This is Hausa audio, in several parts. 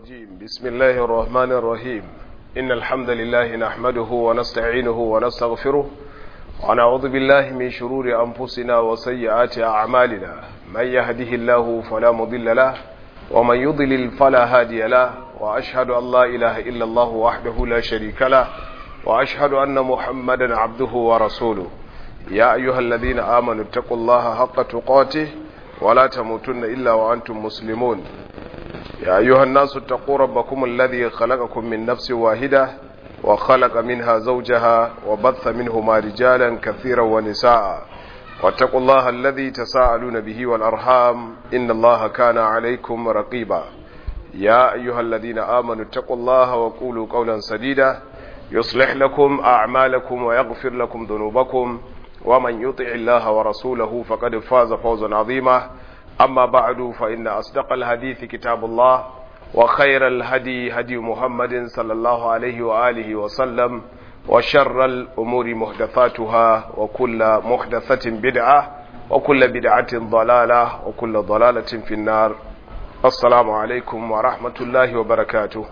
الرجيم بسم الله الرحمن الرحيم إن الحمد لله نحمده ونستعينه ونستغفره ونعوذ بالله من شرور أنفسنا وسيئات أعمالنا من يهده الله فلا مضل له ومن يضلل فلا هادي له وأشهد أن لا إله إلا الله وحده لا شريك له وأشهد أن محمدا عبده ورسوله يا أيها الذين آمنوا اتقوا الله حق تقاته ولا تموتن إلا وأنتم مسلمون يا أيها الناس اتقوا ربكم الذي خلقكم من نفس واحدة وخلق منها زوجها وبث منهما رجالا كثيرا ونساء واتقوا الله الذي تساءلون به والأرحام إن الله كان عليكم رقيبا يا أيها الذين آمنوا اتقوا الله وقولوا قولا سديدا يصلح لكم أعمالكم ويغفر لكم ذنوبكم ومن يطع الله ورسوله فقد فاز فوزا عظيما أما بعد فإن أصدق الحديث كتاب الله وخير الهدي هدي محمد صلى الله عليه وآله وسلم وشر الأمور محدثاتها وكل محدثة بدعة وكل بدعة ضلالة وكل ضلالة في النار السلام عليكم ورحمة الله وبركاته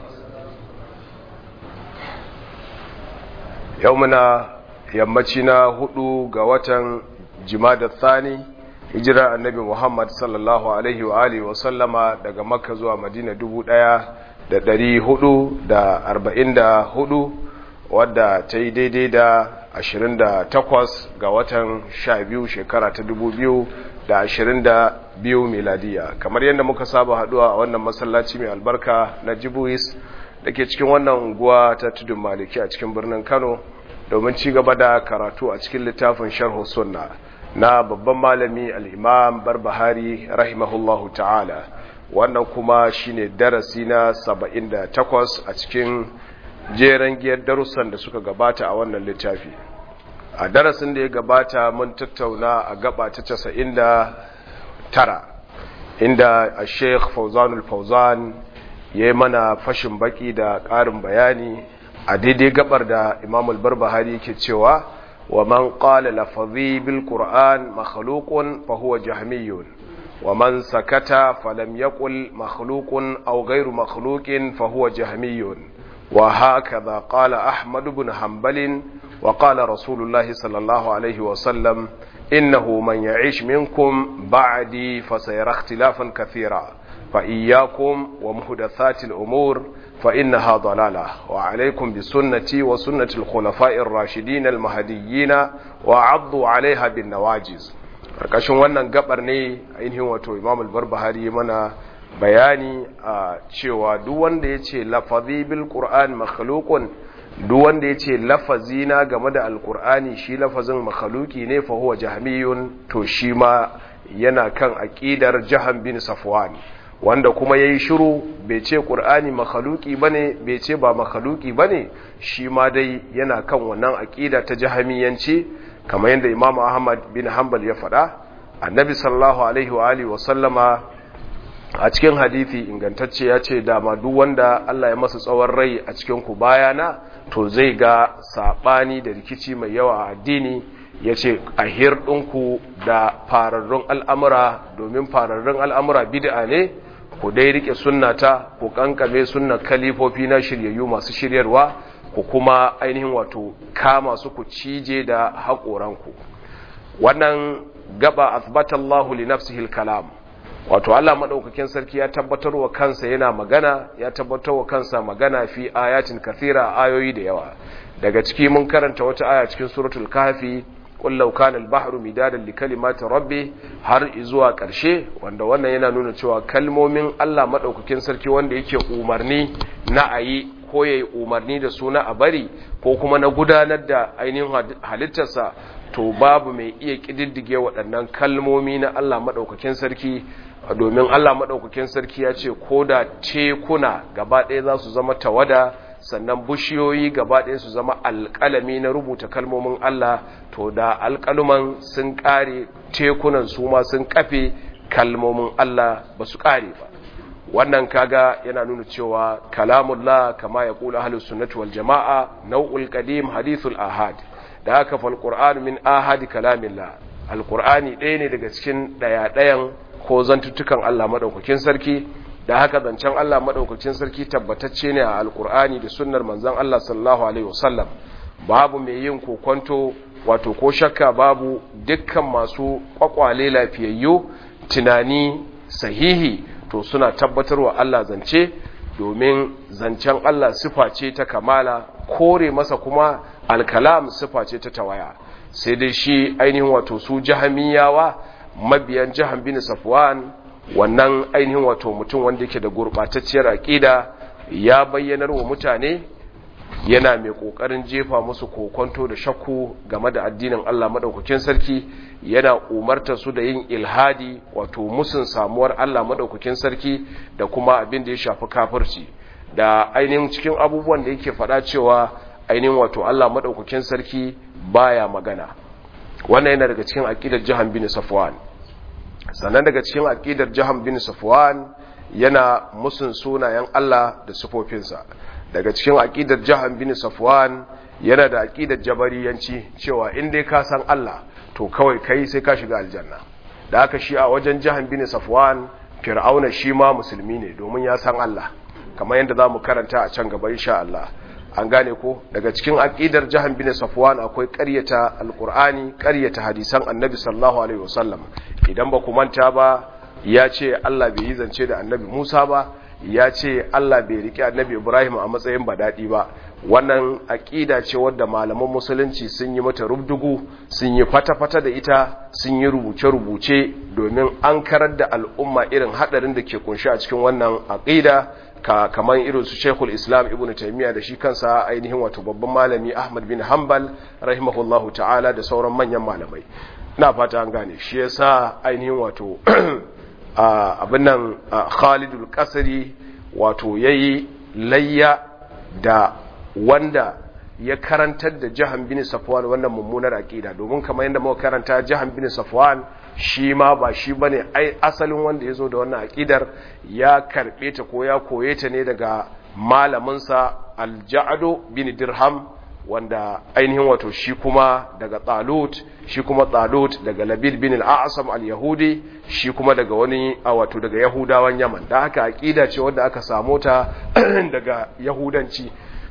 يومنا يمتنا هدو قوة جماد الثاني hijira annabi Muhammad sallallahu alaihi wa alihi wa sallama daga Makka zuwa Madina dubu ɗaya da ɗari hudu da arba'in da hudu wadda ta yi daidai da ashirin da takwas ga watan sha biyu shekara ta dubu biyu da ashirin da biyu miladiya kamar yadda muka saba haduwa a wannan masallaci mai albarka na jibuis da ke cikin wannan unguwa ta tudun maliki a cikin birnin kano domin ci gaba da karatu a cikin littafin sharhu sunna na babban malami al'imam barbahari rahimahullahu ta'ala wannan kuma shine darasi na 78 a cikin jeren giyar darussan da suka gabata a wannan littafi a darasin da ya gabata mun tattauna a gaba ta 99 inda a sheikh fauzanul fauzan ya yi mana fashin baki da ƙarin bayani a daidai gabar da imamul barbahari ke cewa ومن قال لفظي بالقرآن مخلوق فهو جهمي ومن سكت فلم يقل مخلوق أو غير مخلوق فهو جهمي وهكذا قال أحمد بن حنبل وقال رسول الله صلى الله عليه وسلم إنه من يعيش منكم بعدي فسيرى اختلافا كثيرا فإياكم ومحدثات الأمور فإنها ضلالة وعليكم بسنتي وسنة الخلفاء الراشدين المهديين وعضوا عليها بالنواجز karkashin wannan gabar ne ainihin wato Imam al-Barbahari mana bayani a cewa duk wanda yace lafazi bil Qur'an makhluqun duk wanda yace lafazi na game da al-Qur'ani shi lafazin makhluki ne fa huwa jahmiyun to shi ma yana kan aqidar Jahm bin Safwan wanda kuma ya yi shiru bai ce ƙur'ani makhaluki ba ne bai ce ba makhaluki ba ne shi ma dai yana kan wannan aƙida ta jahamiyanci kamar yadda imam ahmad bin hanbal ya faɗa annabi sallallahu alaihi wa alihi wa sallama a cikin hadithi ingantacce ya ce dama duk wanda Allah ya masa tsawon rai a cikin ku bayana to zai ga saɓani da rikici mai yawa a addini ya ce a hirɗinku da fararrun al'amura domin fararrun al'amura bid'a ne ku dai rike sunnata ku kankame sunnan kalifofi na shiryayyu masu shiryarwa ku kuma ainihin wato kama su ku cije da haƙoranku wannan gaba asbatallahu li nafsihi kalam wato Allah madaukakin sarki ya tabbatar wa kansa yana magana ya tabbatar wa kansa magana fi ayatin kathira ayoyi da yawa daga ciki mun karanta wata aya cikin suratul kahfi qul law kana al-bahru midadan li kalimati rabbi har zuwa ƙarshe wanda wannan yana nuna cewa kalmomin Allah madaukakin sarki wanda yake umarni na ayi ko yayi umarni da suna a bari ko kuma na gudanar da ainihin halittarsa to babu mai iya kididdige waɗannan kalmomi na Allah madaukakin sarki domin Allah madaukakin sarki ya ce ko da tekuna gaba ɗaya za su zama tawada sannan bushiyoyi gaba ɗaya su zama alƙalami na rubuta kalmomin Allah to da alƙaluman sun ƙare tekunan su ma sun kafe kalmomin Allah ba su ƙare ba wannan kaga yana nuna cewa kalamullah kama ya kula ahlus sunnati wal jama'a nau'ul qadim hadithul ahad da haka fal qur'an min ahad kalamillah alqur'ani ɗaya ne daga cikin ɗaya ɗayan ko zantuttukan Allah madaukakin sarki da haka zancen Allah madaukakin sarki tabbatacce ne a alkur'ani da sunnar manzon Allah sallallahu alaihi wasallam babu mai yin kokonto wato ko shakka babu dukkan masu kwakwale lafiyayyu tunani sahihi to suna tabbatarwa Allah zance domin zancen Allah sifa ce ta kamala kore masa kuma alkalam sifa ce ta tawaya sai dai shi ainihin wato su jahamiyawa mabiyan jahan bin safwan wannan ainihin wato mutum wanda yake da gurbatacciyar aqida ya bayyanar wa mutane yana mai kokarin jefa musu kokonto da shakku game da addinin Allah madaukakin sarki yana umartar su da yin ilhadi wato musun samuwar Allah madaukakin sarki da kuma abin da ya shafi kafirci da ainihin cikin abubuwan da yake faɗa cewa ainihin wato Allah madaukakin sarki baya magana wannan yana daga cikin aqidar Jahan bin Safwan sannan daga cikin aqidar Jahan bin Safwan yana musun sunayen Allah da sifofinsa daga cikin aqidar Jahan bin Safwan yana da aqidar jabariyanci cewa in dai ka san Allah to kawai kai sai ka shiga aljanna da haka shi a wajen Jahan bin Safwan Fir'auna shi ma musulmi ne domin ya san Allah kamar yadda zamu karanta a can gaba insha Allah an gane ko daga cikin aqidar Jahan bin Safwan akwai ƙaryata alqur'ani ƙaryata hadisan Annabi sallallahu alaihi wasallam idan ba ku manta ba ya ce Allah bai yi zance da Annabi Musa ba ya ce Allah bai riƙe annabi Ibrahim a matsayin badadi ba wannan aƙida ce wadda malaman musulunci sun yi mata rubdugu sun yi fata-fata da ita sun yi rubuce-rubuce domin an karar da al'umma irin haɗarin da ke kunshi a cikin wannan aƙida ka kamar irin su Sheikhul Islam Ibn Taymiyyah da shi kansa ainihin wato babban malami Ahmad bin Hanbal rahimahullahu ta'ala da sauran manyan malamai ina fata an gane shi yasa ainihin wato abin nan khalidul kasari wato ya yi layya da wanda ya karantar da jahan bin safwan wannan mummunar aƙida domin kamar yadda muka karanta jahan bin safwan shi ma ba shi ba ne asalin wanda ya zo da wannan aƙidar ya karɓe ta ko ya koye ta ne daga malaminsa alja'ado bin dirham wanda ainihin wato shi kuma daga talut shi kuma talut daga labid bin al-a'sam al-yahudi shi kuma daga wani a wato daga yahudawan yaman da haka aqida ce wanda aka samu ta daga yahudanci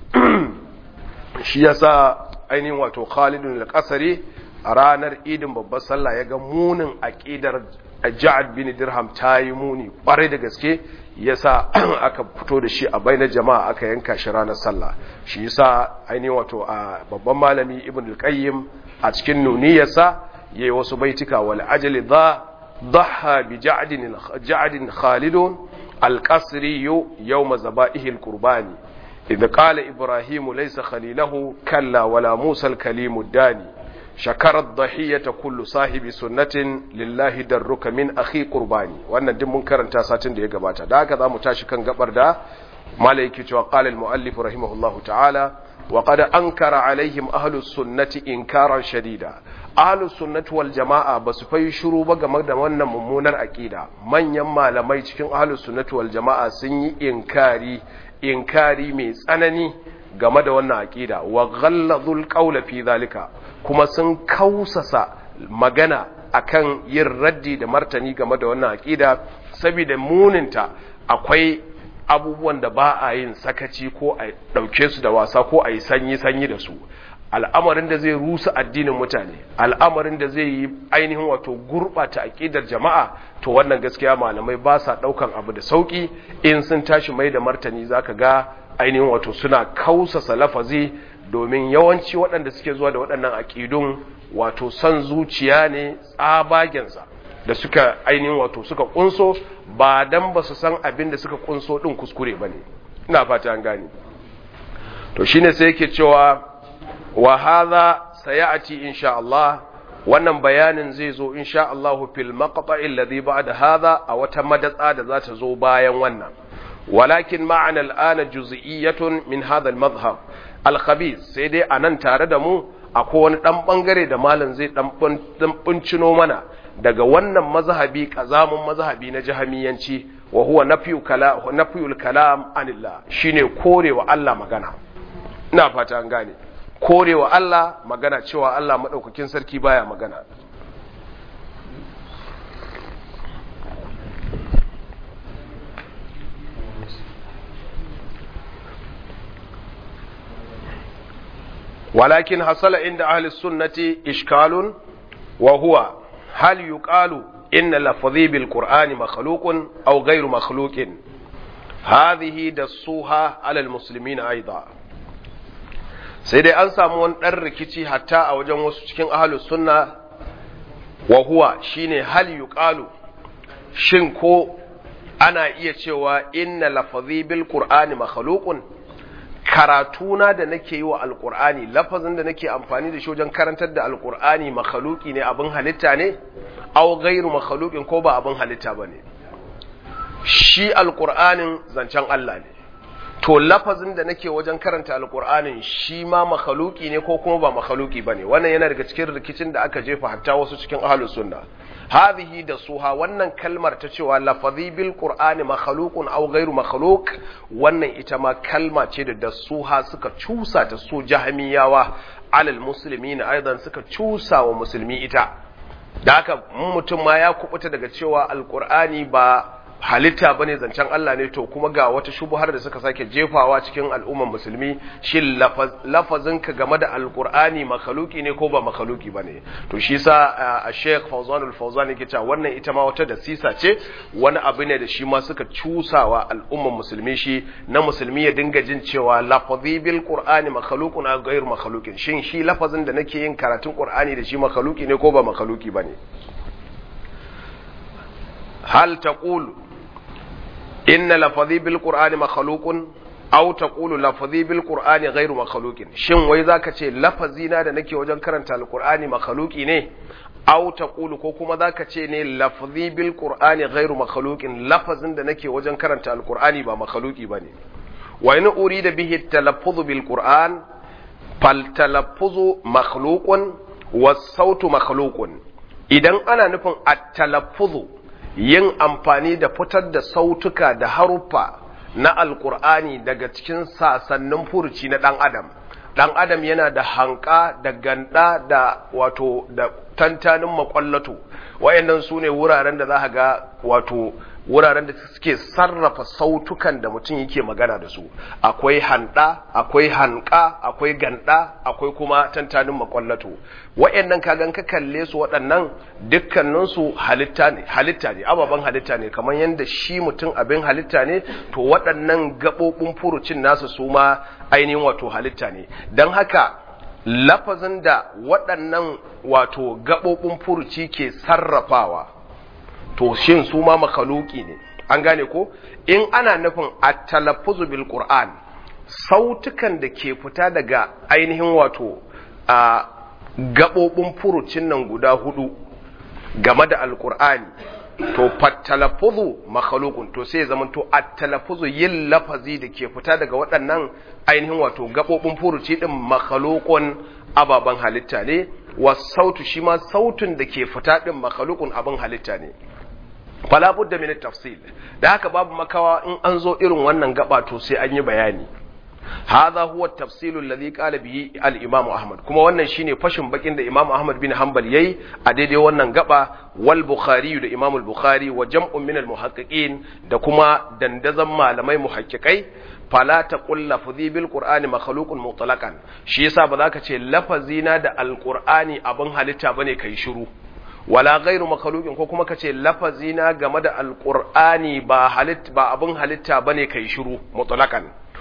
shi yasa ainihin wato Khalidun al-Qasri a ranar idin babbar sallah ya ga munin aqidar Ja'ad bin Dirham ta yi muni kwarai da gaske yasa aka fito da shi a bainar jama'a aka yanka shi ranar sallah shi yasa ainihin wato a babban malami Ibn al-Qayyim a cikin nuniyarsa yayi wasu baitika wal ajli dha ضحى بجعد جعد خالد القصري يوم ذبائح القربان إذ قال إبراهيم ليس خليله كلا ولا موسى الكليم الداني شكر الضحية كل صاحب سنة لله درك من أخي قرباني وأن دم منكر تاسات دي قباتا دا كذا متاشكا قبر دا مالك وقال المؤلف رحمه الله تعالى وقد أنكر عليهم أهل السنة إنكارا شديدا أهل السنة والجماعة بس في شروع game da wannan mummunar aqida manyan malamai cikin ahlus sunnati wal jama'a sun yi inkari inkari mai tsanani game da wannan aqida wa ghalladhul qawla fi zalika kuma sun kausasa magana akan yin raddi da martani game da wannan aqida saboda muninta akwai abubuwan da ba a yin sakaci ko a ɗauke su da wasa ko a yi sanyi-sanyi da su al'amarin da zai rusa addinin mutane al'amarin da zai yi ainihin wato gurɓata aƙidar jama'a to wannan gaskiya malamai ba sa ɗaukan abu da sauƙi in sun tashi mai da martani za ka ga ainihin wato suna kausasa lafazi domin yawanci waɗanda suke zuwa da waɗannan aƙidun wato son zuciya ne tsabagensa da suka ainihin wato suka kunso ba dan ba su san abin da suka kunso din kuskure ba ne ina fata an gane to shine sai yake cewa wa hadha sayati insha Allah wannan bayanin zai zo insha Allah fil maqta'i alladhi ba'da hadha a wata madatsa da za ta zo bayan wannan walakin ma'ana al'ana juz'iyyatun min hadha al-madhhab al-khabith sai dai anan tare da mu akwai wani dan bangare da malam zai dan buncino mana daga wannan mazhabi kazamun mazhabi na jahamiyanci wa huwa nafyu kala nafyul kalam anillah shine korewa Allah magana ina fata an gane korewa Allah magana cewa Allah madaukakin sarki baya magana walakin hasala inda ahli sunnati ishkalun wa huwa hal yuqalu inna lafzi bil qur'ani makhluqun aw ghayru makhluqin hadhihi dasuha ala al muslimin aidan sai dai an samu wani ɗan rikici hatta a wajen wasu cikin ahalus sunna wa huwa shine hal yuqalu shin ko ana iya cewa inna lafazi bil qur'ani makhluqun karatuna da nake yi wa alqur'ani lafazin da nake amfani da shi wajen karantar da alqur'ani makhluqi ne abin halitta ne aw ghairu makhluqin ko ba abin halitta bane shi alqur'anin zancen Allah ne to lafazin da nake wajen karanta alkur'anin shi ma makhaluki ne ko kuma ba makhaluki bane wannan yana daga cikin rikicin da aka jefa hatta wasu cikin ahlus sunna hadhihi da suha wannan kalmar ta cewa lafazi bil qur'ani makhluqun aw ghairu makhluq wannan ita ma kalma ce da da suha suka cusa ta su jahmiyawa alal muslimin aidan suka cusa wa musulmi ita da haka mutum ma ya kubuta daga cewa alkur'ani ba halitta bane zancen Allah ne to kuma ga wata shubuhar da suka sake jefawa cikin al'umman musulmi shin lafazin ka game da alqur'ani makhluki ne ko ba makhluki bane to shi sa a Sheikh Fawzan al-Fawzan yake cewa wannan ita ma wata da sisa ce wani abu ne da shi ma suka cusawa al'umman musulmi shi na musulmi ya dinga jin cewa lafazi bil qur'ani makhluqun aw ghayr makhluqin shin shi lafazin da nake yin karatun qur'ani da shi makhluki ne ko ba makhluki bane hal taqulu إن لفظي بالقرآن مخلوق أو تقول لفظي بالقرآن غير مخلوق شن وي ذاك ce lafazina da nake wajen karanta alqur'ani makhluqi ne aw taqulu ko kuma zaka ce ne lafzi bil qur'ani ghairu makhluqin lafazin da nake wajen karanta alqur'ani ba makhluqi bane wa in urida bihi talaffuz bil qur'an fal talaffuzu makhluqun was sautu makhluqun idan ana nufin at-talaffuzu yin amfani da fitar da sautuka da haruffa na alkur'ani daga cikin sasannin furuci na ɗan adam ɗan adam yana da hanka da ganda da wato da tantanin makwallato wayannan su ne wuraren da za ga wato wuraren da suke sarrafa sautukan da mutum yake magana da su akwai handa akwai hanka akwai ganda akwai kuma tantanin makwallato wayannan kagan ka kalle su waɗannan dukkanin su halitta ne halitta ne ababen halitta ne kamar yadda shi mutum abin halitta ne to waɗannan gaɓoɓin furucin nasu su ma ainihin wato halitta ne don haka lafazin da waɗannan wato gaɓoɓin furuci ke sarrafawa to shin su ma makaluki ne an gane ko in ana nufin at-talaffuzu bil qur'an sautukan da ke fita daga ainihin wato a gabobin furucin nan guda hudu game da alqur'ani to fatalaffuzu makhluqun to sai zaman to at-talaffuzu yin lafazi da ke fita daga waɗannan ainihin wato gabobin furuci din makhluqun ababan halitta ne wasautu shi ma sautun da ke fita din makhluqun abin halitta ne fala budda min tafsil da haka babu makawa in an zo irin wannan gaba to sai an yi bayani hadha huwa at-tafsil alladhi qala bihi al-imam ahmad kuma wannan shine fashin bakin da imam ahmad bin hanbal yayi a daidai wannan gaba wal bukhari da imam al-bukhari wa jam'un min al-muhaqqiqin da kuma dandazan malamai muhaqqiqai fala taqul lafzi bil qur'ani makhluqun mutlaqan shi yasa ba za ka ce lafazina da al-qur'ani abin halitta bane kai shiru wala ghairu makhluqin ko kuma kace lafazina game da alqur'ani ba halit ba abin halitta bane kai shiru mutlaqan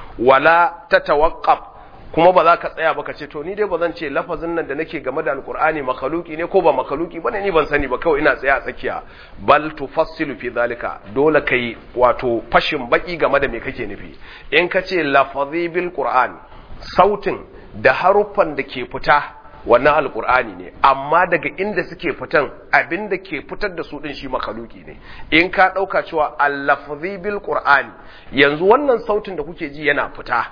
wala tatawaqqaf kuma ba za ka tsaya ba ka ce to ni dai ba zan ce lafazin nan da nake game da alqur'ani makhluqi ne ko ba makhluqi bane ni ban sani ba kawai ina tsaya a tsakiya bal tufassilu fi zalika dole kai wato fashin baki game da me kake nufi in ka ce lafazi bil qur'an sautin da haruffan da ke fita wannan alkur'ani ne amma daga inda suke fitan abin da ke fitar da su din shi makaluki ne in ka ɗauka cewa allafzi bil qur'ani yanzu wannan sautin da kuke ji yana fita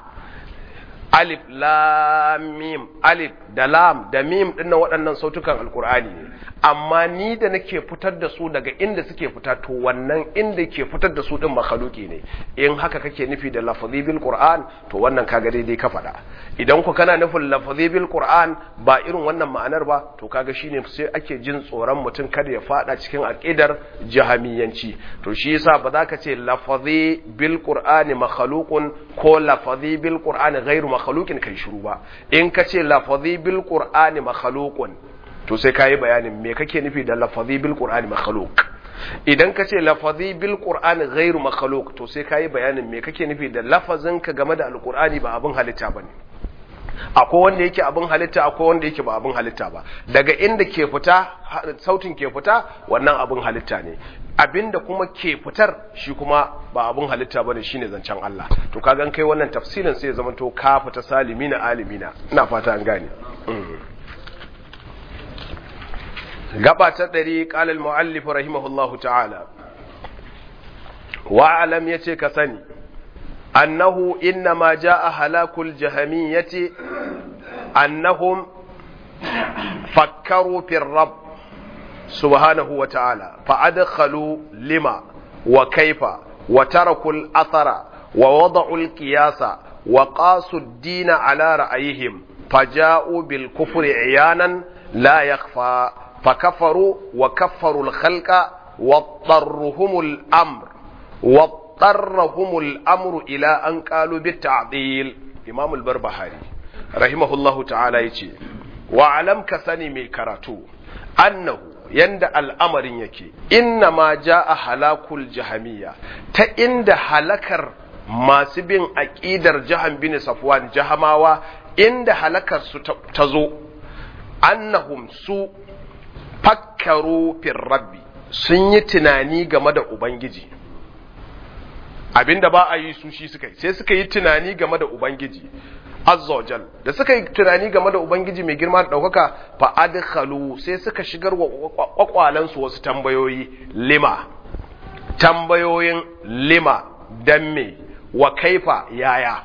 alif lam mim alif da lam da mim dinnan waɗannan sautukan alkur'ani ne amma ni da nake fitar da su daga inda suke fita to wannan inda ke fitar da su din makhluki ne in haka kake nufi da lafazi bil qur'an to wannan kaga daidai ka faɗa idan ku kana nufin lafazi bil qur'an ba irin wannan ma'anar ba to kaga shine sai ake jin tsoron mutum kada ya fada cikin aqidar jahamiyanci to shi yasa ba za ka ce lafazi bil qur'ani makhluqun ko lafazi bil qur'ani ghairu makhluqin kai shiru ba in ka ce lafazi bil qur'ani makhluqun to sai kayi bayanin me kake nufi da lafazi bil qur'ani makhluq idan ka ce lafazi bil qur'ani ghairu makhluq to sai kayi bayanin me kake nufi da lafazin ka game da alqur'ani ba abin halitta bane akwai wanda yake abin halitta akwai wanda yake ba abin halitta ba daga inda ke fita sautin ke fita wannan abin halitta ne abinda kuma ke fitar shi kuma ba abin halitta bane shine zancen Allah to kagan kai wannan tafsirin sai ya zama to ka fita salimina alimina ina fata an gane gaba ta ɗari ƙalal mu'allif rahimahullahu ta'ala wa'alam ya ce ka sani annahu inna ma ja a halakul jahamiyyati annahum fakkaru fil rab subhanahu wa ta'ala fa'adkhalu lima wa kaifa wa tarakul athara wa wada'ul qiyasa wa qasu ad-din ala ra'ayihim faja'u bil kufri iyanan la yakhfa فكفروا وكفروا الخلق واضطرهم الأمر واضطرهم الأمر إلى أن قالوا بالتعطيل إمام البربهاري رحمه الله تعالى يتي وعلم كسني مي كراتو أنه yanda al'amarin yake inna ma ja a halakul jahamiya ta inda halakar masu bin aƙidar jahan bin safwan jahamawa inda halakar su ta zo annahum su fakkaru fil rabbi sun yi tunani game da ubangiji abinda ba a yi su shi suka yi sai suka yi tunani game da ubangiji azzawajal da suka yi tunani game da ubangiji mai girma da ɗaukaka fa adkhalu sai suka shigar wa kwakwalansu wasu tambayoyi lima tambayoyin lima dan me wa kaifa yaya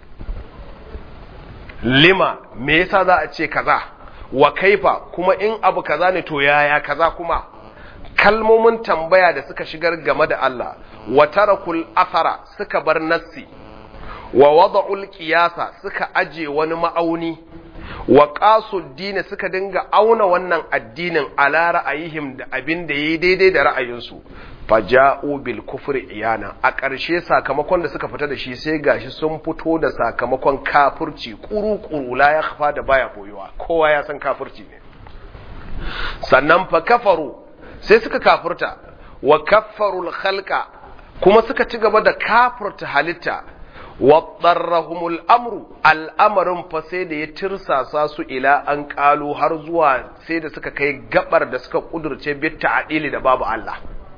lima me yasa za a ce kaza wa kaifa kuma in abu kaza ne to yaya kaza kuma kalmomin tambaya da suka shigar game da Allah wa tarakul athara suka bar nassi wa wada'ul qiyasa suka aje wani ma'auni wa qasuddin suka dinga auna wannan addinin ala ra'ayihim da abin da yayi daidai da ra'ayinsu faja'u bil kufri iyana a ƙarshe sakamakon da suka fita da shi sai gashi sun fito da sakamakon kafirci kuru-kuru la ya kafa da baya boyewa kowa ya san kafirci ne sannan fa kafaru sai suka kafirta wa kaffarul khalqa kuma suka ci gaba da kafirta halitta wa darrahumul amru al'amarin fa sai da ya tirsasa su ila an kalu har zuwa sai da suka kai gabar da suka kudurce bit ta'dili da babu Allah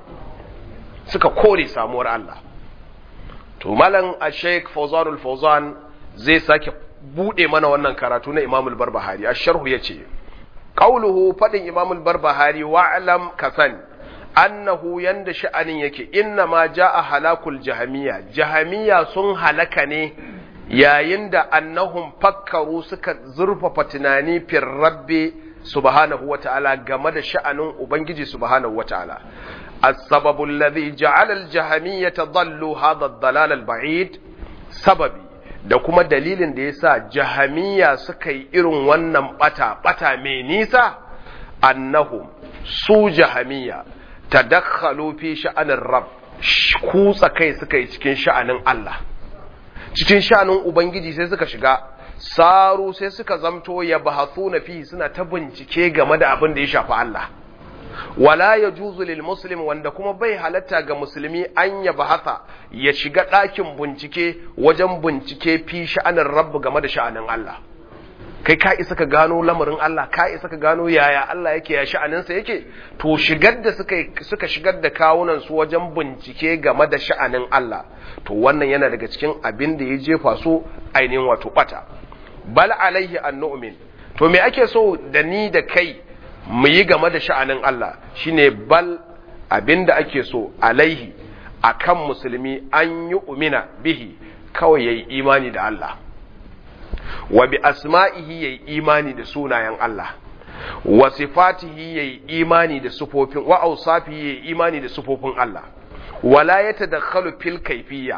suka kore samuwar Allah to malam a sheik fauzanul fauzan zai sake bude mana wannan karatu na imamul barbahari a sharhu ya ce ƙauluhu faɗin imamul barbahari wa'alam ka sani annahu yanda sha'anin yake inna ma ja'a halakul jahamiya jahamiya sun halaka ne yayin da annahum fakkaru suka zurfafa tunani fir rabbi subhanahu wata'ala game da sha'anin ubangiji subhanahu wata'ala السبب الذي جعل الجهمية ضلوا هذا الضلال البعيد سببي da kuma dalilin da yasa jahamiya suka yi irin wannan bata bata mai nisa annahum su jahamiya tadakhalu fi sha'anin rab kutsa kai suka yi cikin sha'anin Allah cikin sha'anin ubangiji sai suka shiga saru sai suka zamto ya bahathuna fi suna ta bincike game da abin da ya shafi Allah wala ya juzu lil muslim wanda kuma bai halatta ga musulmi an ya bahasa ya shiga ɗakin bincike wajen bincike fi sha'anin rabbu game da sha'anin Allah kai ka isa ka gano lamarin Allah ka isa ka gano yaya Allah yake ya sha'aninsa yake to shigar da suka suka shigar da kawunan su wajen bincike game da sha'anin Allah to wannan yana daga cikin abin da ya jefa su ainihin wato bata bal alaihi an nu'min to me ake so da ni da kai mu yi game da sha'anin Allah shine bal abinda ake so alaihi akan musulmi an yi umina bihi kawai yayi imani da Allah wa bi asma'ihi yayi imani da sunayen Allah wa sifatihi yayi imani da sufofin wa awsafihi yayi imani da sufofin Allah wala yatadakhalu fil kayfiyya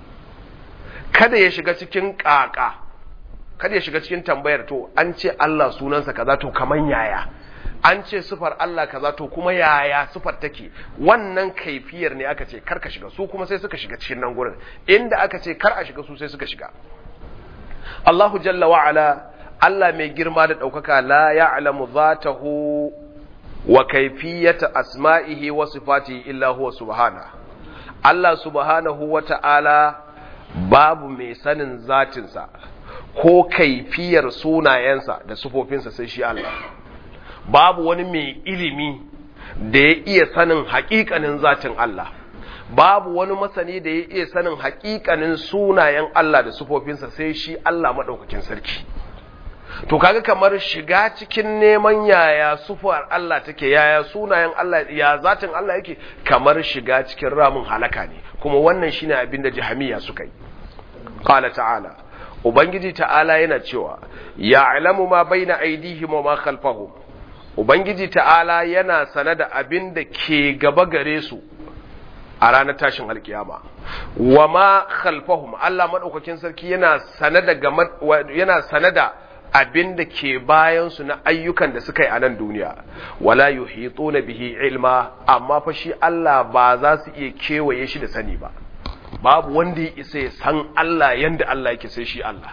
kada ya shiga cikin kaka kada ya shiga cikin tambayar to an ce Allah sunansa kaza to kaman yaya an ce sufar Allah kaza to kuma yaya sufar take wannan kaifiyar ne aka ce kar ka shiga su kuma sai suka shiga cikin nan gurin inda aka ce kar a shiga su sai suka shiga Allahu jalla wa ala Allah mai girma da ɗaukaka la ya'lamu zatahu wa kaifiyata asma'ihi wa sifatihi illa huwa subhana Allah subhanahu wa ta'ala babu mai sanin zatinsa ko kaifiyar sunayensa da sufofinsa sai shi Allah babu wani mai ilimi da ya iya sanin haƙiƙanin zatin Allah babu wani masani da ya iya sanin haƙiƙanin sunayen Allah da sufofinsa sai shi Allah maɗaukakin sarki to kaga kamar shiga cikin neman yaya sufar Allah take yaya sunayen Allah ya zatin Allah yake kamar shiga cikin ramin halaka ne kuma wannan shine abin da jahamiya suka yi qala ta'ala ubangiji ta'ala yana cewa ya'lamu ma baina aydihim wa ma khalfahum ubangiji ta'ala yana sane da abin da ke gaba gare su a ranar tashin alkiyama wa ma khalfahum Allah madaukakin sarki yana sane da yana sane da abin da ke bayansu na ayyukan da suka yi a nan duniya wala yuhituna bihi ilma amma fa shi Allah ba za su iya kewaye shi da sani ba babu wanda ya isa ya san Allah yanda Allah yake sai shi Allah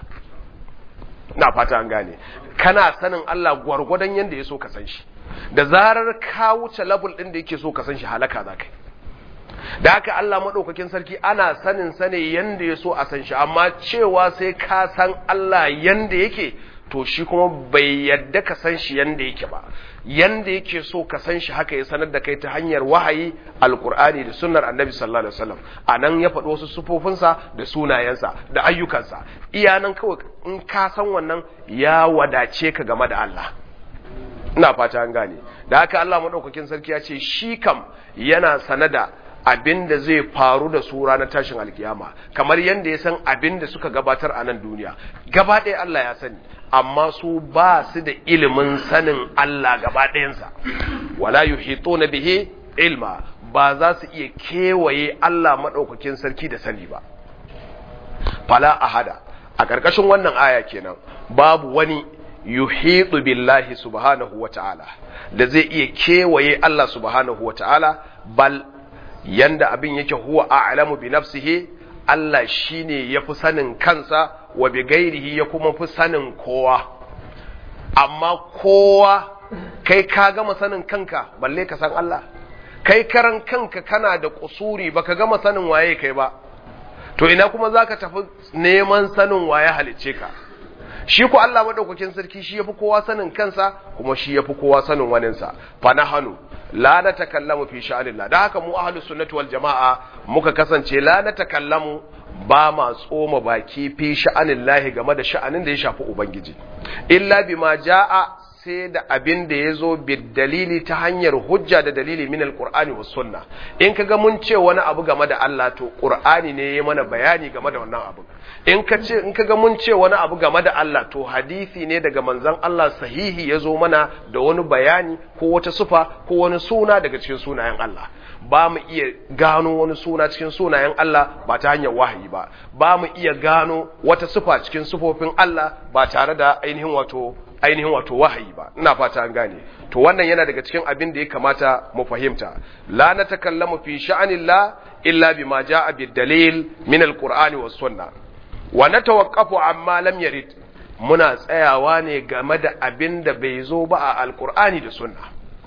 na fata an gane kana sanin Allah gwargwadon yanda ya so ka san shi da zarar ka wuce level din da yake so ka san shi halaka za ka da haka Allah maɗaukakin sarki ana sanin sane yanda ya so a san shi amma cewa sai ka san Allah yanda yake to shi kuma bai yadda ka san shi yanda yake ba yanda yake so ka san shi haka ya sanar da kai ta hanyar wahayi alkur'ani da sunnar annabi sallallahu alaihi wasallam anan ya faɗi wasu sufofinsa da sunayensa da ayyukansa iyanan kawai in ka san wannan ya wadace ka game da Allah ina fata an gane da haka Allah madaukakin sarki ya ce shi kam yana sanada abin da zai faru da su ranar tashin alkiyama kamar yadda ya san abin da suka gabatar a nan duniya gaba ɗaya Allah ya sani amma su ba su da ilimin sanin Allah gaba ɗayansa wala yuhituna bihi ilma ba za su iya kewaye Allah maɗaukakin sarki da sani ba fala ahada a ƙarƙashin wannan aya kenan babu wani yuhitu billahi subhanahu wa ta'ala da zai iya kewaye Allah subhanahu wa ta'ala bal yanda abin yake huwa a'lamu bi nafsihi Allah shine yafi sanin kansa wa bi gairihi ya kuma fi sanin kowa amma kowa kai ka gama sanin kanka balle ka san Allah kai karan kanka kana da kusuri baka gama sanin waye kai ba to ina kuma zaka tafi neman sanin waye halicce ka shi ku Allah madaukakin sarki shi yafi kowa sanin kansa kuma shi yafi kowa sanin waninsa fa nahanu la na takallamu fi sha'anillah da haka mu ahlus sunnati wal jama'a muka kasance la na takallamu ba ma tsoma baki fi sha'anillahi game da sha'anin da ya shafi ubangiji illa bima ja'a sai da abin da ya zo dalili ta hanyar hujja da dalili min alqur'ani was sunna in kaga mun ce wani abu game da Allah to qur'ani ne ya mana bayani game da wannan abu in ka ce in kaga mun ce wani abu game da Allah to hadisi ne daga manzon Allah sahihi ya zo mana da wani bayani ko wata sufa ko wani suna daga cikin sunayen Allah ba mu iya gano wani suna cikin sunayen Allah ba ta hanyar wahayi ba ba mu iya gano wata sufa cikin sufofin Allah ba tare da ainihin wato ainihin wato wahayi ba ina fata an gane to wannan yana daga cikin abin da ya kamata mu fahimta la natakallamu fi sha'anillah illa bima jaa bid-dalil min al-qur'ani was sunnah wa natawaqqafu amma lam yarid muna tsayawa ne game da abin da bai zo ba a alqur'ani da sunna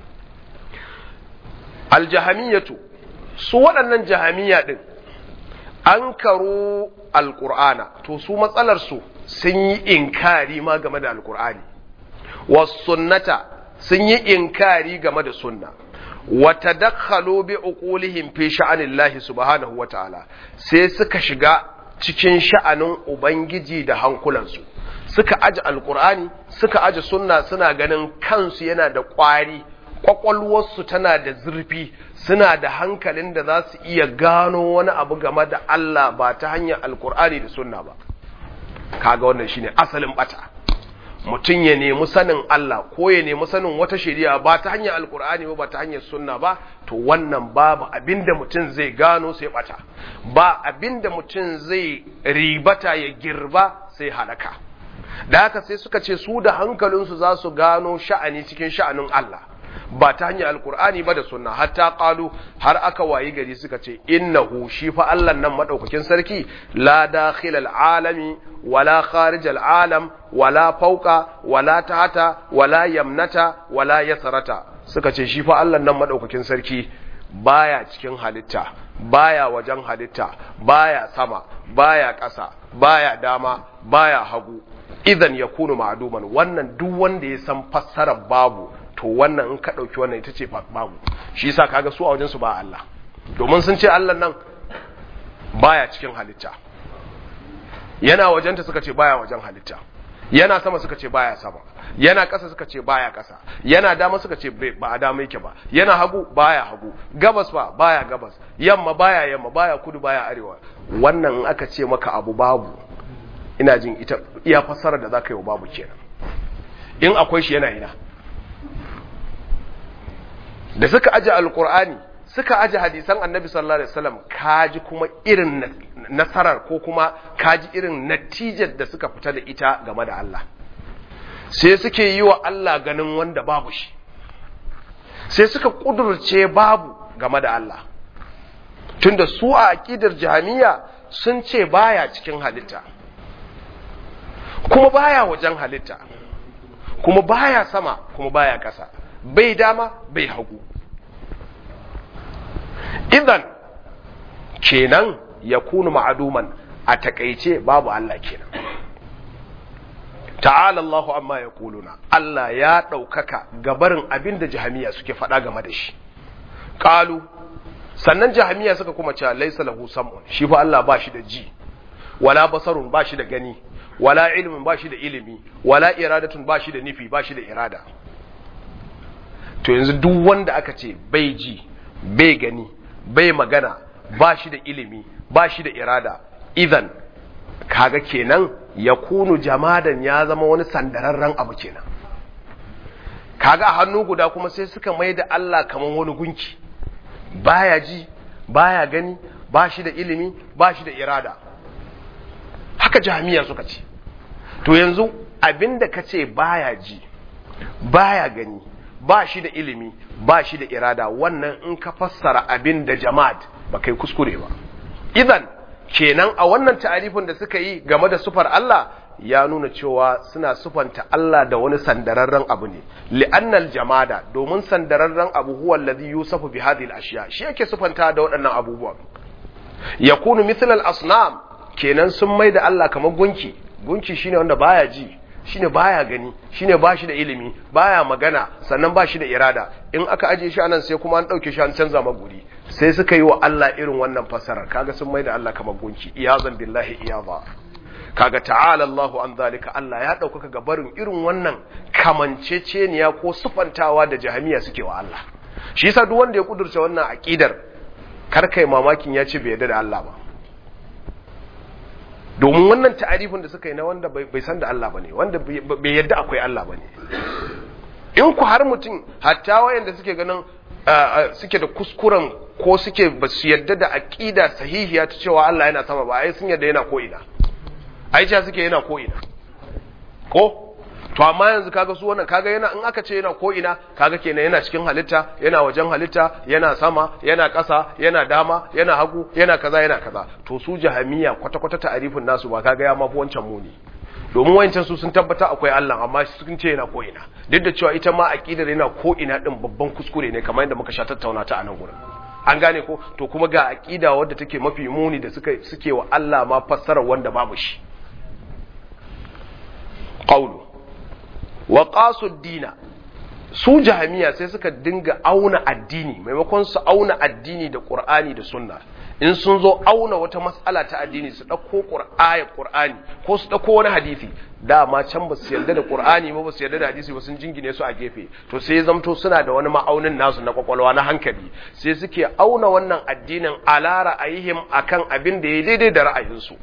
aljahamiyatu su waɗannan jahamiya din an karo alqur'ana to su matsalar su sun yi inkari ma game da alqur'ani wasunnata sun yi inkari game da sunna wata dakhalu bi uqulihim fi sha'anillahi subhanahu wata'ala sai suka shiga cikin sha'anin ubangiji da hankulansu suka aji alqur'ani suka aji sunna suna ganin kansu yana da ƙwari kwakwalwarsu tana da zurfi suna da hankalin da za su iya gano wani abu game da Allah ba ta hanyar alqur'ani da sunna ba kaga wannan shine asalin bata mutum ya nemi sanin Allah ko ya nemi sanin wata shari'a ba ta hanyar alkur'ani ba ba ta hanyar sunna ba to wannan babu abinda mutum zai gano sai bata ba abinda mutum zai ribata ya girba sai halaka da haka sai suka ce su da hankalinsu za su gano sha'ani cikin sha'anin Allah ba ta hanyar alkur'ani ba da sunna hatta qalu har aka wayi gari suka ce innahu shi fa Allah nan madaukakin sarki la dakhil alami wala kharij alam wala fawqa wala tahta wala yamnata wala yasrata suka ce shi fa Allah nan madaukakin sarki baya cikin halitta baya wajen halitta baya sama baya ƙasa baya dama baya hagu idan yakunu ma'duman wannan duk wanda ya san fassarar babu to wannan in ka ɗauki wannan ita ce babu shi yasa kaga su a wajen su ba Allah domin sun ce Allah nan baya cikin halitta yana wajenta suka ce baya wajen halitta yana sama suka ce baya sama yana ƙasa suka ce baya ƙasa yana dama suka ce ba a dama yake ba yana hagu baya hagu gabas ba baya gabas yamma baya yamma baya kudu baya arewa wannan in aka ce maka abu babu ina jin ita iya fassara da zaka yi wa babu kenan in akwai shi yana ina da suka aje alkur'ani suka aje hadisan annabi sallallahu alaihi wasallam kaji kuma irin nasarar ko kuma kaji irin natijar da suka fita da ita game da Allah sai suke yi wa Allah ganin wanda babu shi sai suka kudurce babu game da Allah tunda su a aqidar jahamiya sun ce baya cikin halitta kuma baya wajen halitta kuma baya sama kuma baya ƙasa bai dama bai hagu idan kenan ya kunu ma'aduman a takaice babu Allah kenan ta'ala Allahu amma ya kuluna Allah ya ɗaukaka gabarin abin da jahamiya suke faɗa game da shi ƙalu sannan jahamiya suka kuma cewa laisa lahu sam'un shi fa Allah ba shi da ji wala basarun ba shi da gani wala ilmin ba shi da ilimi wala iradatun ba shi da nufi ba shi da irada to yanzu duk wanda aka ce bai ji bai gani bai magana ba shi da ilimi ba shi da irada idan kaga kenan ya kunu jamadan ya zama wani sandararren abu kenan kaga a hannu guda kuma sai suka mai da Allah kamar wani gunki baya ji baya gani ba shi da ilimi ba shi da irada haka jami'a suka ce to yanzu abinda ka ce baya ji baya gani ba shi da ilimi ba shi da irada wannan in ka fassara abin da jama'at ba kai kuskure ba idan kenan a wannan ta'arifin da suka yi game da sufar Allah ya nuna cewa suna sufanta Allah da wani sandararren abu ne li'annal jamada domin sandararren abu huwa alladhi yusafu bi hadhihi al-ashya shi yake sufanta da waɗannan abubuwan yakunu mithl al-asnam kenan sun mai da Allah kamar gunki gunki shine wanda baya ji shine baya gani shine bashi da ilimi baya magana sannan bashi da irada in aka aje shi anan sai kuma an dauke shi an canza maguri sai suka yi wa Allah irin wannan fasarar kaga sun mai da Allah kamar gunki iyazan billahi iyaza kaga ta'ala Allahu an zalika Allah ya dauka ga barin irin wannan kamanceceniya ko sufantawa da jahamiya suke wa Allah shi yasa duk wanda ya kudurce wannan aqidar kar kai mamakin ya ce bai yarda da Allah ba domin wannan ta'arifin da suka yi na wanda bai san da Allah bane wanda bai yadda akwai Allah bane in ku har mutum hatta wayanda suke ganin suke da kuskuren ko suke ba su yadda da aqida sahihiya ta cewa Allah yana sama ba ai sun yadda yana ko ina ai cewa suke yana ko ina ko to amma yanzu kaga su wannan kaga yana in aka ce yana ko ina kaga kenan yana cikin halitta yana wajen halitta yana sama yana ƙasa yana dama yana hagu yana kaza yana kaza to su jahamiya kwata kwata ta'arifin nasu ba kaga ya mafi wancan muni domin wayancan su sun tabbata akwai Allah amma sun ce yana ko ina duk da cewa ita ma aqidar yana ko ina din babban kuskure ne kamar yadda muka sha tattauna ta a nan gurin an gane ko to kuma ga aqida wadda take mafi muni da suka suke wa Allah ma fassara wanda babu shi qawlu wa qasud dina su jahamiya sai suka dinga auna addini maimakon su auna addini da qur'ani da sunna in sun zo auna wata mas'ala ta addini su dauko qur'ayat qur'ani ko su dauko wani hadisi dama can ba su yarda da qur'ani ba ba su yarda da hadisi ba sun jingine su a gefe to sai zamto suna da wani ma'aunin nasu na kwakwalwa na hankali sai suke auna wannan addinin ala ra'ayihim akan abin da ya daidai da ra'ayinsu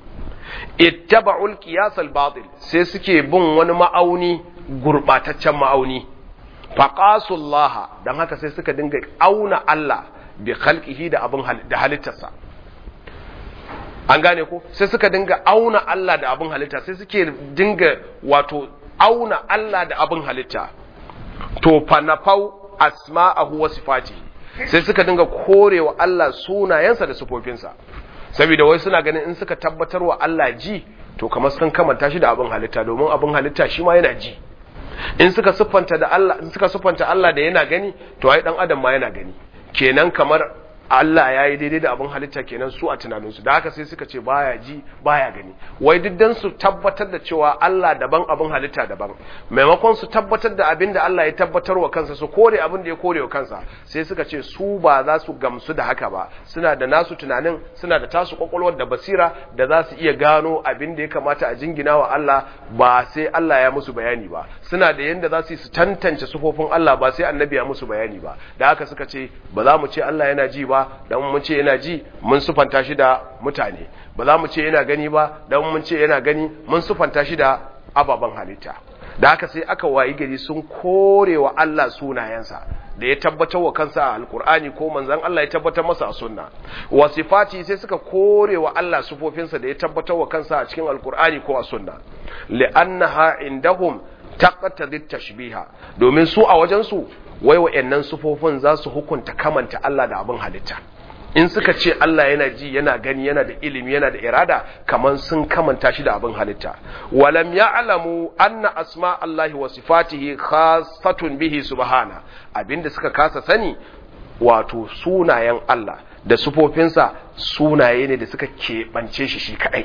ittaba'ul qiyas al-batil sai suke bin wani ma'auni gurbataccen ma'auni faqasullaha dan haka sai suka dinga auna Allah bi khalqihi da abin da halittarsa an gane ko sai suka dinga auna Allah da abin halitta sai suke dinga wato auna Allah da abin halitta to fanafau asma'ahu wa sifatihi sai suka dinga korewa Allah sunayensa da sifofinsa saboda wai suna ganin in suka tabbatar wa Allah ji to kamar sun kamanta shi da abin halitta domin abin halitta shi ma yana ji in suka siffanta da Allah in suka siffanta Allah da yana gani to ai dan adam ma yana gani kenan kamar Allah ya yi daidai da abin halitta kenan su a tunaninsu da haka sai suka ce baya ji baya gani wai duk dan su tabbatar da cewa Allah daban abin halitta daban maimakon su tabbatar da abin da Allah ya tabbatar wa kansa su kore abin da ya kore wa kansa sai suka ce su ba za su gamsu da haka ba suna da nasu tunanin suna da tasu kwakwalwar da basira da za su iya gano abin da ya kamata a jingina wa Allah ba sai Allah ya musu bayani ba suna da yanda za su yi su tantance sufofin Allah ba sai annabi ya musu bayani ba da haka suka ce ba za mu ce Allah yana ji ba dan mun ce yana ji mun sufanta shi da mutane ba za mu ce yana gani ba dan mun ce yana gani mun sufanta shi da ababen halitta da haka sai aka wayi gari sun kore wa Allah sunayensa da ya tabbatar wa kansa a alkur'ani ko manzon Allah ya tabbatar masa a sunna wa sifati sai suka kore wa Allah sufofinsa da ya tabbatar wa kansa a cikin alkur'ani ko a sunna li'annaha indahum taqtadi tashbiha domin su a wajen su wai wa'annan sufofin za su hukunta kamanta Allah da abin halitta in suka ce Allah yana ji yana gani yana da ilimi yana da irada kaman sun kamanta shi da abin halitta walam ya'lamu anna asma Allahi wa sifatihi khassatun bihi subhana abinda suka kasa sani wato sunayen Allah da sufofinsa sunaye ne da suka keɓance shi shi kadai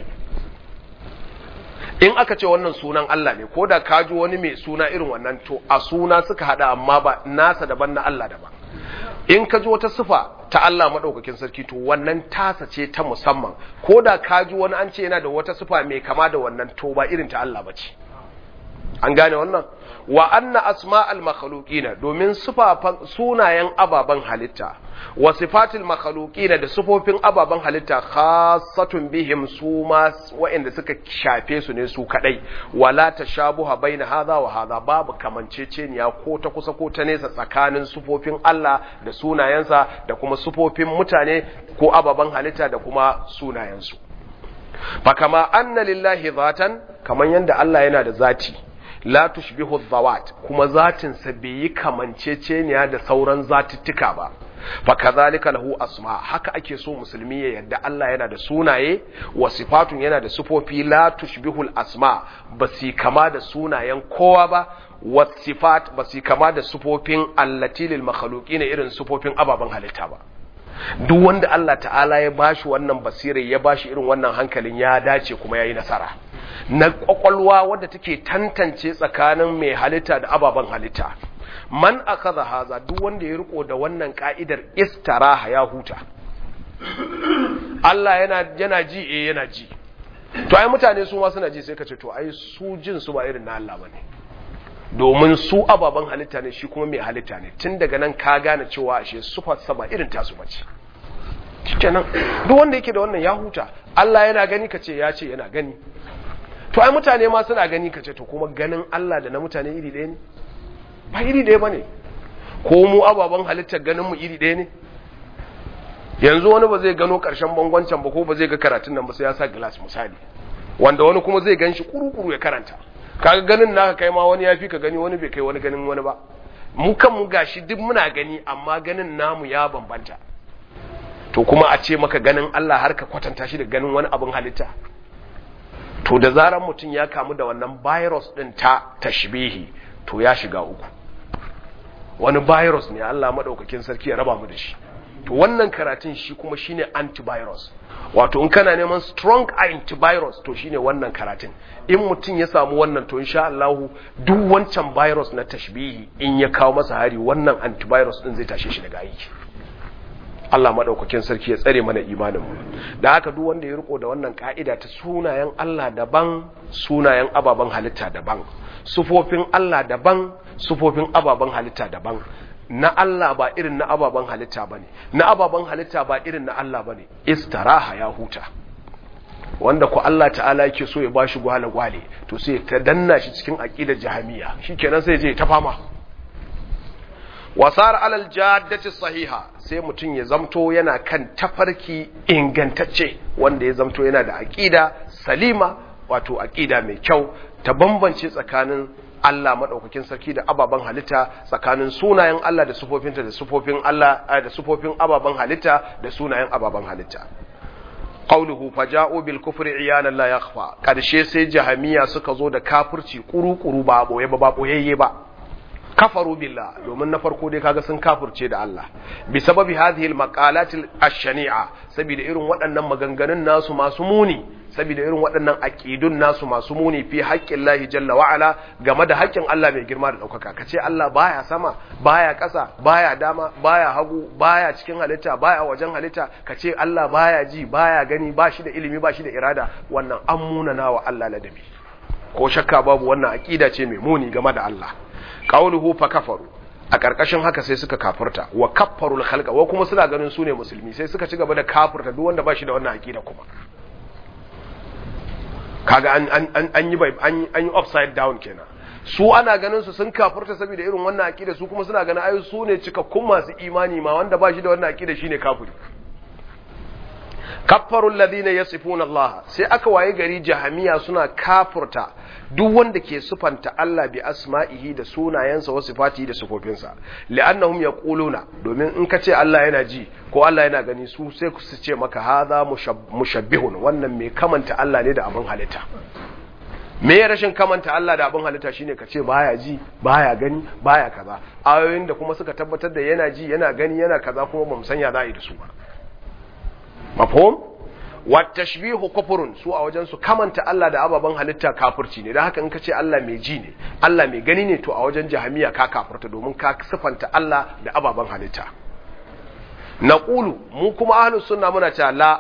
in aka ce wannan sunan Allah ne ko da ka ji wani mai suna irin wannan to a suna suka hada amma ba nasa daban na Allah daban in ka ji wata sifa ta Allah madaukakin sarki to wannan tasa ce ta musamman ko da ka ji wani an ce yana da wata sifa mai kama da wannan to ba irin ta Allah bace an gane wannan wa anna asma'al makhluqina domin sifafan sunayen ababan halitta wa sifatil makhluqina da sifofin ababan halitta khassatun bihim su ma wa'anda suka shafe su ne su kadai wala tashabuha baina hadha wa hadha babu kamanceceniya ko ta kusa ko ta nesa tsakanin sifofin Allah da sunayensa da kuma sifofin mutane ko ababan halitta da kuma sunayensu fa kama anna lillahi zatan kaman yanda Allah yana da zati la tushbihu dhawat kuma zatin sa bai yi kamanceceniya da sauran zatuttuka ba fa kadhalika lahu asma haka ake so musulmi ya yadda Allah yana da sunaye wa sifatun yana da sifofi la tushbihu asma basi kama da sunayen kowa ba wa sifat basi kama da sifofin allati lil makhluqina irin sifofin ababen halitta ba duk wanda Allah ta'ala ya bashi wannan basirai ya bashi irin wannan hankalin ya dace kuma yayi nasara na kwakwalwa wadda take tantance tsakanin mai halitta da ababen halitta man akaza haza duk wanda ya riko da wannan ka'idar istaraha ya huta Allah yana yana ji eh yana ji to ai mutane su ma suna ji sai ka ce to ai su jin su ba irin na Allah bane domin su ababen halitta ne shi kuma mai halitta ne tun daga nan ka gane cewa ashe sufar sa ba irin tasu bace shikenan duk wanda yake da wannan ya huta Allah yana gani ka ce ya ce yana gani to ai mutane ma suna gani kace to kuma ganin Allah da na mutane iri ɗaya ne ba iri ɗaya bane ko mu ababen halittar ganin mu iri ɗaya ne yanzu wani ba zai gano ƙarshen bangon can ba ko ba zai ga karatun nan ba sai ya sa glass misali wanda wani kuma zai gan shi kuru-kuru ya karanta kaga ganin naka kai ma wani ya fi ka gani wani bai kai wani ganin wani ba mu kan mu gashi duk muna gani amma ganin namu ya bambanta to kuma a ce maka ganin Allah har ka kwatanta shi da ganin wani abin halitta to da zaran mutum ya kamu da wannan virus din ta tashbihi to ya shiga uku wani virus ne Allah madaukakin sarki ya raba mu da shi to wannan karatun shi kuma shine antivirus wato in kana neman strong antivirus to shine wannan karatun in mutum ya samu wannan to insha Allah duk wancan virus na tashbihi in ya kawo masa hari wannan antivirus din zai tashe shi daga aiki Allah maɗaukakin sarki ya tsare mana imaninmu da haka duk wanda ya riko da wannan ka'ida ta sunayen Allah daban sunayen ababen halitta daban sufofin Allah daban sufofin ababen halitta daban na Allah ba irin na ababen halitta bane na ababen halitta ba irin na Allah bane istaraha ya huta wanda ku Allah ta'ala yake so ya bashi gwale gwale to sai ta danna shi cikin aqidar jahamiya shikenan sai je ta fama wasar alal jaddati sahiha sai mutum ya zamto yana kan tafarki ingantacce wanda ya zamto yana da aqida salima wato aqida mai kyau ta bambance tsakanin Allah madaukakin sarki da ababen halitta tsakanin sunayen Allah da sufofinta da sufofin Allah da sufofin ababen halitta da sunayen ababen halitta qawluhu faja'u bil kufri iyanan la yakhfa karshe sai jahamiya suka zo da kafirci kuru-kuru ba boye ba ba boyayye ba kafaru billah domin na farko dai kaga sun kafirce da Allah bi sababi hadhihi al maqalat ash-shani'a saboda irin waɗannan maganganun nasu masu muni saboda irin waɗannan aqidun nasu masu muni fi haqqin Allah jalla wa ala game da haƙƙin Allah mai girma da ɗaukaka kace Allah baya sama baya ƙasa baya dama baya hagu baya cikin halitta baya wajen halitta kace Allah baya ji baya gani ba shi da ilimi ba shi da irada wannan an munana wa Allah ladabi ko shakka babu wannan aqida ce mai muni game da Allah qauluhu fa kafaru a ƙarƙashin haka sai suka kafirta wa kaffarul khalqa wa kuma suna ganin su ne musulmi sai suka ci gaba da kafirta duk wanda ba shi da wannan aqida kuma kaga an an an yi an yi upside down kenan su ana ganin su sun kafirta saboda irin wannan aqida su kuma suna ganin ayu su ne cikakkun masu imani ma wanda ba shi da wannan aqida shine kafiri kaffarul ladina yasifuna Allah sai aka waye gari jahamiya suna kafurta duk wanda ke sufanta Allah bi asma'ihi da sunayensa wa sifatihi da sifofinsa li'annahum yaquluna domin in ka ce Allah yana ji ko Allah yana gani su sai su ce maka hadha mushabbihun wannan mai kamanta Allah ne da abin halitta me ya rashin kamanta Allah da abin halitta shine ka ce baya ji baya gani baya kaza ayoyin da kuma suka tabbatar da yana ji yana gani yana kaza kuma bamu sanya za a yi da su ba mafhum wa tashbihu kufrun su a wajen su kamanta Allah da ababen halitta kafirci ne dan haka in ka ce Allah mai ji ne Allah mai gani ne to a wajen jahamiya ka kafirta domin ka sifanta Allah da ababen halitta naqulu mu kuma ahlus sunna muna cewa la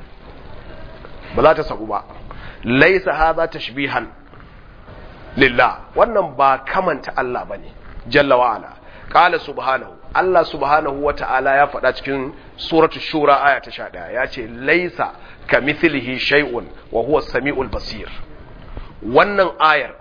ba za ta sabu ba laysa hadha tashbihan lillah wannan ba kamanta Allah bane jalla wa ala qala subhanahu Allah subhanahu wa ta'ala ya faɗa cikin suratu shura aya ta sha ɗaya ya ce laisa ka mithlihi shay'un wa huwa sami'ul basir wannan ayar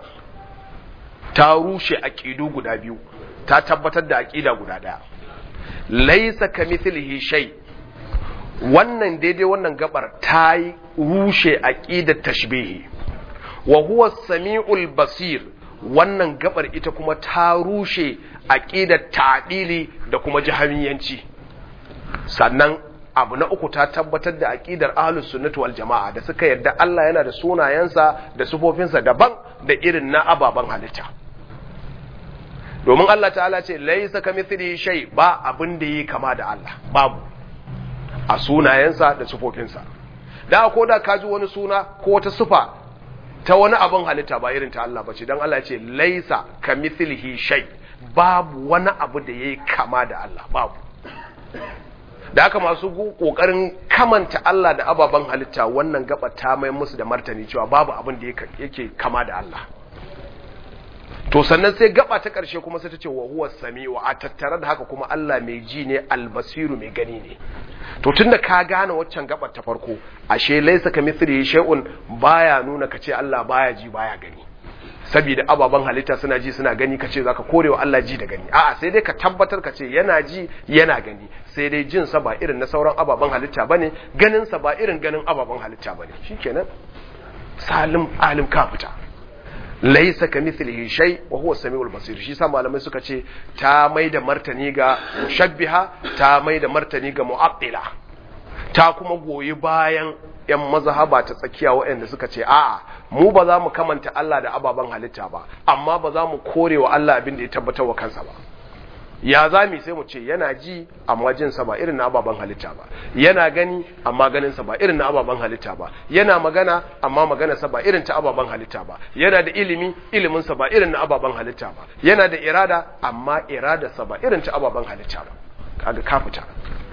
ta rushe aƙidu guda biyu ta tabbatar da aƙida guda ɗaya laisa ka mithlihi shay wannan daidai wannan gabar ta yi rushe aƙidar tashbihi wa huwa sami'ul basir wannan gabar ita kuma ta rushe aqidar ta'dili da kuma jahamiyanci sannan abu na uku ta tabbatar da aqidar ahlus sunnati wal jamaa da suka yarda Allah yana da sunayensa da sufofinsa daban da irin na ababan halitta domin Allah ta'ala ce laysa kamithlihi shay ba abin da yi kama da Allah babu a sunayensa da sufofinsa da ko da kaji wani suna ko wata sufa ta wani abin halitta ba irin ta Allah ba ce don Allah ce laisa ka mithlihi shay babu wani abu da yayi kama da Allah babu da haka masu kokarin kamanta Allah da ababen halitta wannan gaba ta mai musu da martani cewa babu abin da yake kama da Allah to sannan sai gaba ta ƙarshe kuma sai ta ce wa huwa sami'u a tattare da haka kuma Allah mai ji ne albasiru mai gani ne to tunda ka gane waccan gabar ta farko ashe laysa kamithlihi shay'un baya nuna kace Allah baya ji baya gani saboda ababan halitta suna ji suna gani kace zaka korewa Allah ji da gani a'a sai dai ka tabbatar kace yana ji yana gani sai dai jin sa ba irin na sauran ababan halitta bane ganin sa ba irin ganin ababan halitta bane shikenan salim alim ka fita laisa ka mithlihi shay wa huwa samiul basir shi sa malamai suka ce ta mai da martani ga mushabbiha ta mai da martani ga mu'attila ta kuma goyi bayan yan mazhaba ta tsakiya waɗanda suka ce a'a mu ba za mu kamanta Allah da ababen halitta ba amma ba za mu kore wa Allah abin da ya tabbatar wa kansa ba ya za mu sai mu ce yana ji amma jinsa ba irin na ababen halitta ba yana gani amma ganinsa ba irin na ababen halitta ba yana magana amma maganarsa ba irin ta ababen halitta ba yana da ilimi iliminsa ba irin na ababen halitta ba yana da irada amma iradarsa ba irin ta ababen halitta ba kaga ka fita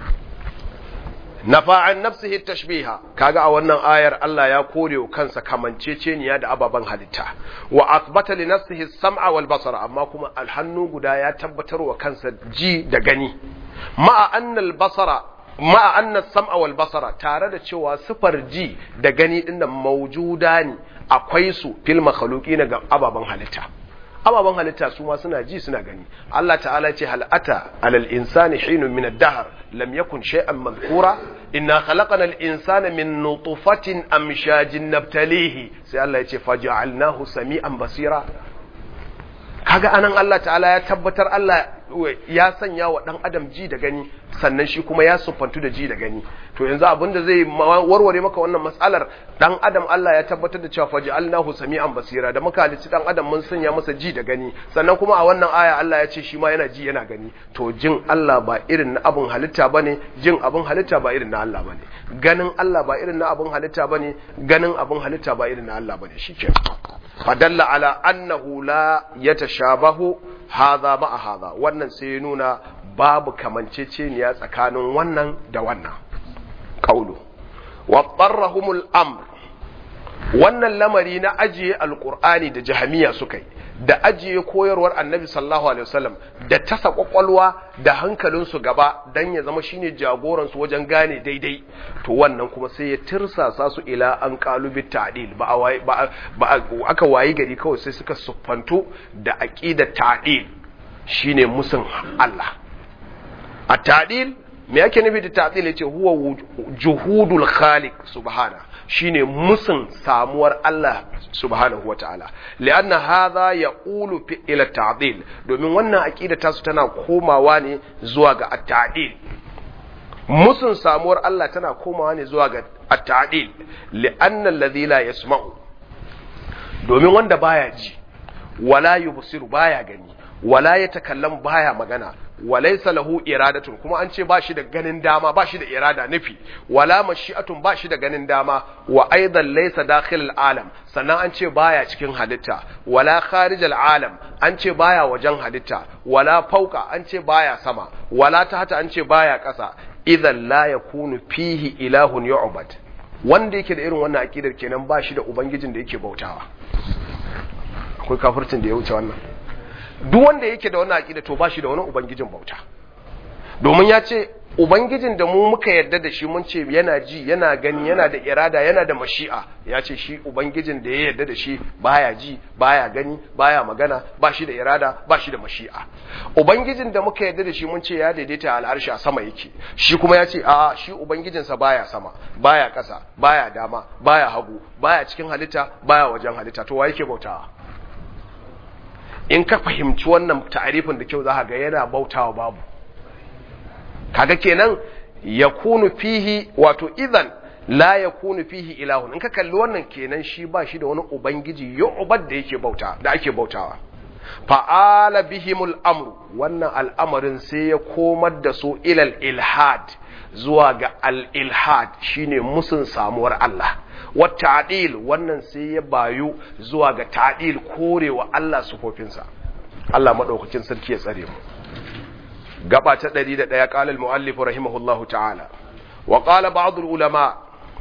nafa'an nafsihi tashbiha kaga a wannan ayar Allah ya kore wa kansa kamanceceniya da ababen halitta wa athbata li nafsihi sam'a wal basara amma kuma alhannu guda ya tabbatar wa kansa ji da gani ma'a annal basara ma'a anna sam'a wal basara tare da cewa sifar ji da gani din nan maujuda ne akwai su fil makhluqina ga ababan halitta ababan halitta su ma suna ji suna gani Allah ta'ala ce hal ata alal insani hinun min ad-dahr lam yakun shay'an madhkura inna khalaqna al-insana min nutfatin amshajin nabtalihi sai Allah ya ce faj'alnahu sami'an basira kaga anan Allah ta'ala ya tabbatar Allah ya sanya wa dan adam ji da gani sannan shi kuma ya siffantu da ji da gani to yanzu abin da zai warware maka wannan matsalar dan adam Allah ya tabbatar da cewa faj'alnahu sami'an basira da muka halicci dan adam mun sanya masa ji da gani sannan kuma a wannan aya Allah ya ce shi ma yana ji yana gani to jin Allah ba irin na abin halitta bane jin abin halitta ba irin na Allah bane ganin Allah ba irin na abin halitta bane ganin abin halitta ba irin na Allah bane shikenan fadalla ala annahu la yatashabahu hadha ma'a hadha wannan sai ya nuna babu kamanceceniya tsakanin wannan da wannan kaulu wa qarrahumul amr wannan lamari na ajiye alqur'ani da jahamiya suka yi da ajiye koyarwar annabi sallallahu alaihi wasallam da tasa kwakwalwa da hankalinsu gaba dan ya zama shine jagoransu wajen gane daidai to wannan kuma sai ya tirsasa su ila an kalubi ta'dil ba ba aka wayi gari kawai sai suka suffantu da aqidar ta'dil shine musun Allah a ta'dil me yake nufi da ta'dil yace huwa juhudul khaliq subhana shine musun samuwar Allah subhanahu wataala lianna hadha yaqulu fi ila ta'dil domin wannan aqida ta su tana komawa ne zuwa ga at-ta'dil musun samuwar Allah tana komawa ne zuwa ga at-ta'dil lianna alladhi la yasma'u domin wanda baya ji wala yubsiru baya gani wala yatakallamu baya magana walaysa lahu iradatun kuma an ce bashi da ganin dama bashi da irada nufi wala mashi'atun bashi da ganin dama wa aidan laysa dakhil alam sannan an ce baya cikin halitta wala kharij alam an ce baya wajen halitta wala fauka an ce baya sama wala tahta an ce baya ƙasa idan la yakunu fihi ilahun yu'bad wanda yake da irin wannan akidar kenan bashi da ubangijin da yake bautawa akwai kafircin da ya wuce wannan duk wanda yake da wannan aqida to bashi da wani ubangijin bauta domin ya ce ubangijin da mu muka yarda da shi mun ce yana ji yana gani yana da irada yana da mashi'a ya ce shi ubangijin da ya yarda da shi baya ji baya gani baya magana ba shi da irada ba shi da mashi'a ubangijin da muka yarda da shi mun ce ya daidaita al'arshi a sama yake shi kuma ya ce a shi ubangijinsa baya sama baya ƙasa baya dama baya hagu baya cikin halitta baya wajen halitta to wa yake bautawa in ka fahimci wannan ta'arifin da kyau za ga yana bautawa babu kaga kenan yakunu fihi wato idan la yakunu fihi ilahun in ka kalli wannan kenan shi ba shi da wani ubangiji yu'bad da yake bauta da ake bautawa fa'ala bihimul amru wannan al'amarin sai ya komar da su ilal ilhad zuwa ga al-ilhad shine musun samuwar Allah wata'dil wannan sai ya bayu zuwa ga ta'dil korewa Allah sufofinsa Allah madaukakin sarki ya tsare mu gaba ta 101 qala al-muallif rahimahullahu ta'ala wa qala ba'd ulama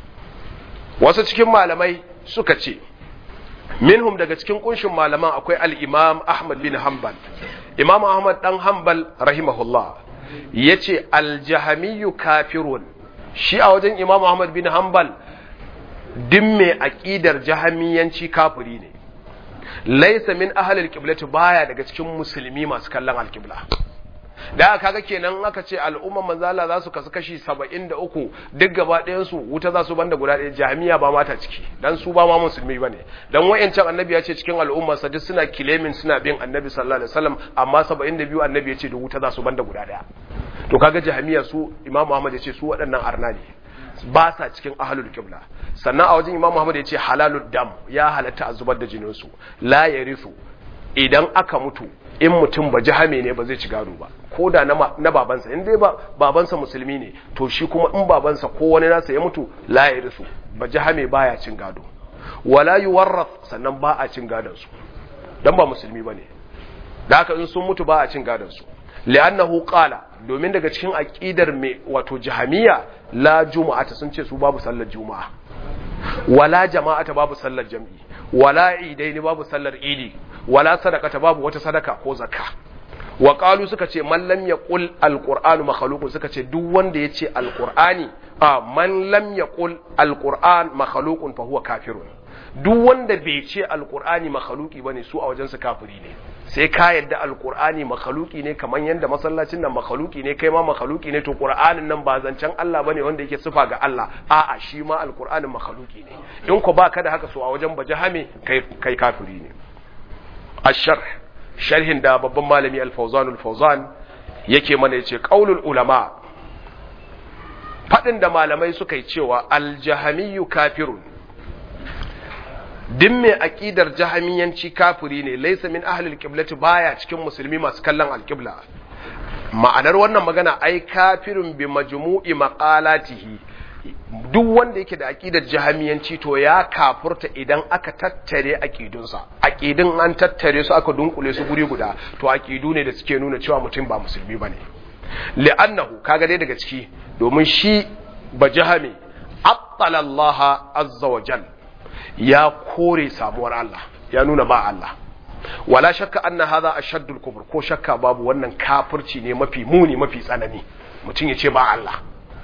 wasu cikin malamai suka ce minhum daga cikin kunshin malaman akwai al-imam Ahmad bin Hanbal Imam Ahmad dan Hanbal rahimahullah yace al-jahamiyyu kafirun shi a wajen Imam Ahmad bin Hanbal din mai aqidar jahamiyanci kafiri ne laysa min ahli al-qiblati baya daga cikin musulmi masu kallon al-qibla da kaga kenan aka ce al'umman manzala za su kasu kashi 73 duk gaba ɗayan su wuta za su banda guda ɗaya jami'a ba mata ciki dan su ba ma musulmi bane dan wayancan annabi ya ce cikin al'umma sa duk suna kilemin suna bin annabi sallallahu alaihi wasallam amma 72 annabi ya ce da wuta za su banda guda ɗaya to kaga jami'a su imam Muhammad ya ce su waɗannan arna ne ba sa cikin ahlul qibla sannan a wajen imam Muhammad ya ce halalud dam ya halatta a zubar da jinin su la yarisu idan aka mutu in mutum ba jihame ne ba zai ci gado ba ko da na babansa in dai ba babansa musulmi ne to shi kuma in babansa ko wani nasa ya mutu la ya risu ba jihame baya cin gado wala yuwarrath sannan ba a cin gadon su dan ba musulmi bane da haka in sun mutu ba a cin gadon su li'annahu qala domin daga cikin aqidar mai wato jahamiya la juma'ata sun ce su babu sallar juma'a wala jama'ata babu sallar jam'i wala idaini babu sallar idi wala sadakata babu wata sadaka ko zakka wa qalu suka ce man lam yaqul alqur'anu makhluqun suka ce duk wanda yace alqur'ani a man lam yaqul alqur'an makhluqun fa huwa kafirun duk wanda bai ce alqur'ani makhluqi bane su a wajen su kafiri ne sai ka yadda alqur'ani makhluqi ne kaman yanda masallacin nan makhluqi ne kai ma makhluqi ne to qur'anin nan ba zancen Allah bane wanda yake sifa ga Allah a'a shi ma alqur'anin makhluqi ne in ko baka da haka so a wajen bajahame kai kai kafiri ne الشرح sharhin da babban malami al-fawzan al-fawzan yake mana yace qaulul ulama fadin da malamai suka yi cewa al-jahamiyyu kafirun din mai aqidar jahamiyanci kafiri ne laysa min ahli al-qiblati baya cikin musulmi masu kallon al-qibla ma'anar wannan magana ai kafirun bi majmu'i maqalatihi duk wanda yake da aqidar jahamiyanci to ya kafurta idan aka tattare aqidunsa aqidun an tattare su aka dunkule su guri guda to aqidu ne da suke nuna cewa mutum ba musulmi bane li'annahu kaga dai daga ciki domin shi ba jahami attala Allah azza wa jal ya kore samuwar Allah ya nuna ba Allah wala shakka anna hadha ashaddul kufr ko shakka babu wannan kafirci ne mafi muni mafi tsanani mutum ya ce ba Allah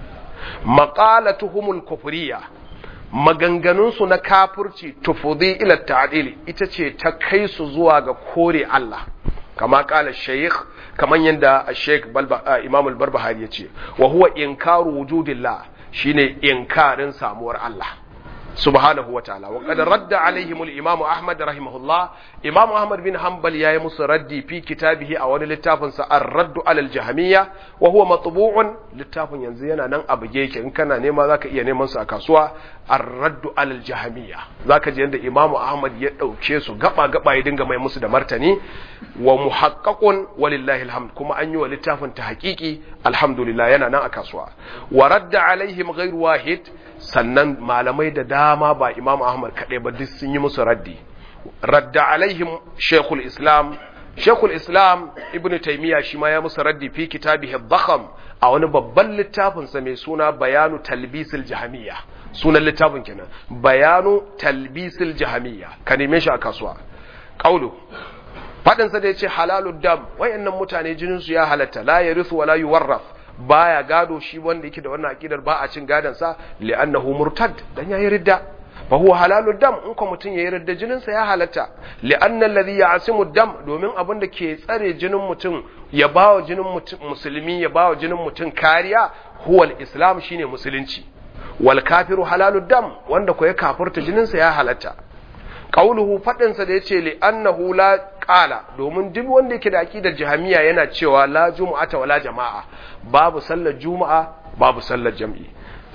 maqalatuhumul kufriya maganganunsu na kafirci tufudi ila ta'dili ita ce ta kai su zuwa ga kore Allah kama kala shaykh kaman yanda shaykh imam al-barbahari yace wa huwa inkaru wujudillah shine inkarin samuwar Allah subhanahu wa ta'ala wa qad radda alaihim al-imam ahmad rahimahullah imam ahmad bin hanbal yayi musu raddi fi kitabihi a wani littafin sa ar-radd ala al-jahmiyya wa huwa matbu'un littafin yanzu yana nan a buge yake in kana nema zaka iya neman su a kasuwa ar-radd ala al-jahmiyya zaka ji yanda imam ahmad ya dauke su gaba gaba ya dinga mai musu da martani wa muhaqqaqun walillahi alhamd kuma an yi wa littafin ta haƙiƙi alhamdulillah yana nan a kasuwa wa radda alaihim ghairu wahid sannan malamai da dama ba imam ahmad kaɗai ba duk sun yi musu raddi radda alaihim shekul islam shekul islam ibn taimiyya shi ma ya musu raddi fi kitabihi dhakham a wani babban littafinsa mai suna bayanu talbisil jahamiyya sunan littafin kenan bayanu talbisil jahamiyya ka neme shi a kasuwa qaulu fadin sa da yace halalud dam wayannan mutane jinin su ya halatta la yarithu wala yuwarraf baya gado shi wanda yake da wannan akidar ba a cin gadon sa li'annahu murtad dan yayi ridda fa huwa halalud dam in ko mutun yayi ridda jinin sa ya halatta li'anna alladhi ya'simu dam domin abin da ke tsare jinin mutum ya bawa jinin mutum musulmi ya bawa jinin mutum kariya huwa al-islam shine musulunci wal kafiru halalud dam wanda ko ya kafirta jinin sa ya halatta qauluhu fadin sa da yace li annahu la qala domin duk wanda yake da aqidar jahamiya yana cewa la jumu'ata wala jama'a babu sallar juma'a babu sallar jam'i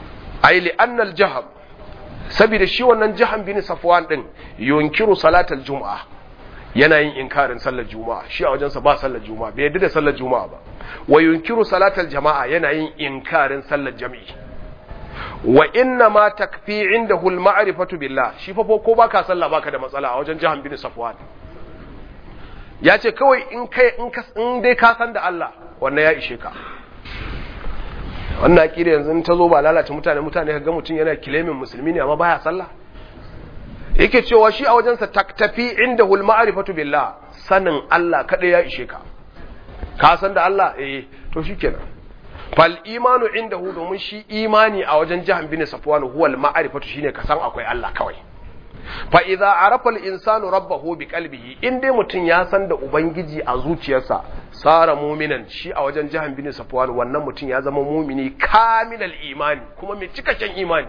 ai li anna al jaham saboda shi wannan jaham bin safwan din yunkiru salatal juma'a yana yin inkarin sallar juma'a shi a wajensa ba sallar juma'a bai yadda da sallar juma'a ba wa yunkiru salatal jama'a yana yin inkarin sallar jam'i wa inna ma takfi indahu al-ma'rifatu billah shi fa ko baka sallah baka da matsala a wajen jahan bin safwan ya ce kawai in kai in ka in dai ka san da Allah wannan ya ishe ka wannan akida yanzu ta zo ba lalata mutane mutane kaga mutun yana kilemin musulmi ne amma baya sallah yake cewa shi a wajensa taktafi indahu al-ma'rifatu billah sanin Allah kada ya ishe ka ka san da Allah eh to shikenan fal imanu indahu domin shi imani a wajen jahan bin safwan huwa al ma'rifatu shine ka san akwai Allah kawai fa idza arafa al insanu rabbahu bi qalbihi in dai mutun ya san da ubangiji a zuciyarsa sara mu'minan shi a wajen jahan bin safwan wannan mutun ya zama mu'mini kamilal imani kuma mai cikakken imani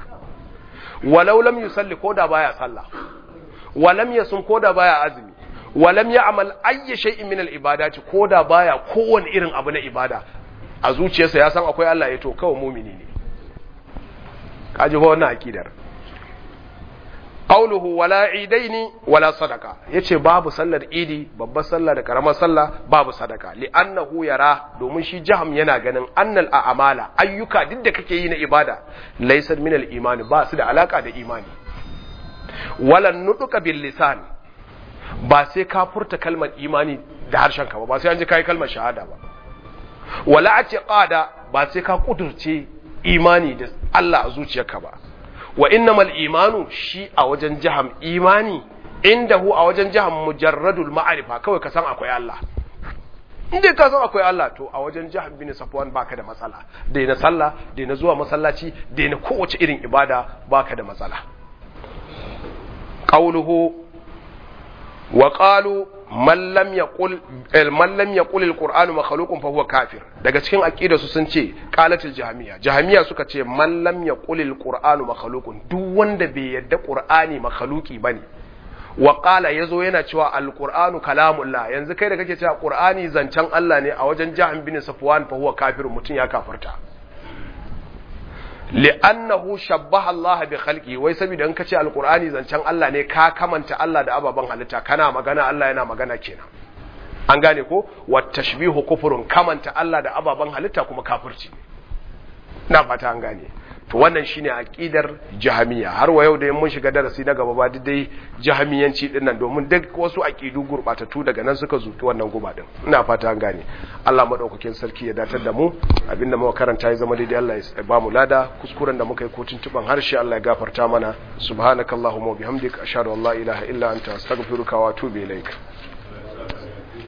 walau lam yusalli koda baya sallah walam yasum koda baya azumi walam ya'mal ayyi shay'in min al ibadati koda baya kowane irin abu na ibada a zuciyarsa ya san akwai Allah ya to kawai mumini ne kaji ba wannan akidar qauluhu wala idaini wala sadaka yace babu sallar idi babbar sallah da karamar sallah babu sadaka li'annahu yara domin shi jaham yana ganin annal a'mala ayyuka duk da kake yi na ibada laysa min al-imani ba su da alaka da imani wala nuduka bil lisan ba sai ka furta kalmar imani da harshen ka ba ba sai an ji kai kalmar shahada ba wala a ce ƙada ba sai ka ƙudurce imani da Allah a zuciyarka ba wa innamal imanu shi a wajen jaham imani inda hu a wajen jaham mujarradul ma'arifa kawai ka san akwai Allah in dai ka san akwai Allah to a wajen jihar bin safwan baka da matsala daina sallah daina zuwa masallaci daina kowace irin ibada baka da matsala qauluhu wa qalu man lam yaqul man lam yaqul alquran makhluqun fa huwa kafir daga cikin aqida su sun ce qalatul jahmiya jahmiya suka ce man lam yaqul alquran makhluqun duk wanda bai yadda qur'ani makhluqi bane wa qala yazo yana cewa alqur'anu kalamullah yanzu kai da kake cewa qur'ani zancen Allah ne a wajen jahm bin safwan fa huwa kafir mutun ya kafirta li'annahu shabbaha Allah bi khalqi wai saboda in kace alqur'ani zancen Allah ne ka kamanta Allah da ababan halitta kana magana Allah yana magana kenan an gane ko wa tashbihu kufrun kamanta Allah da ababan halitta kuma kafirci na fata an gane to wannan shine aqidar jahamiya har wa yau da mun shiga darasi na gaba ba dai jahamiyanci din nan domin duk wasu aqidu gurbatattu daga nan suka zuki wannan guba din ina fata an gane Allah madaukakin sarki ya datar da mu abinda muka karanta ya zama daidai Allah ya ba mu lada kuskuren da muka yi ko tuntuban harshe Allah ya gafarta mana subhanakallahumma wa bihamdika ashhadu an la ilaha illa anta astaghfiruka wa atubu ilaik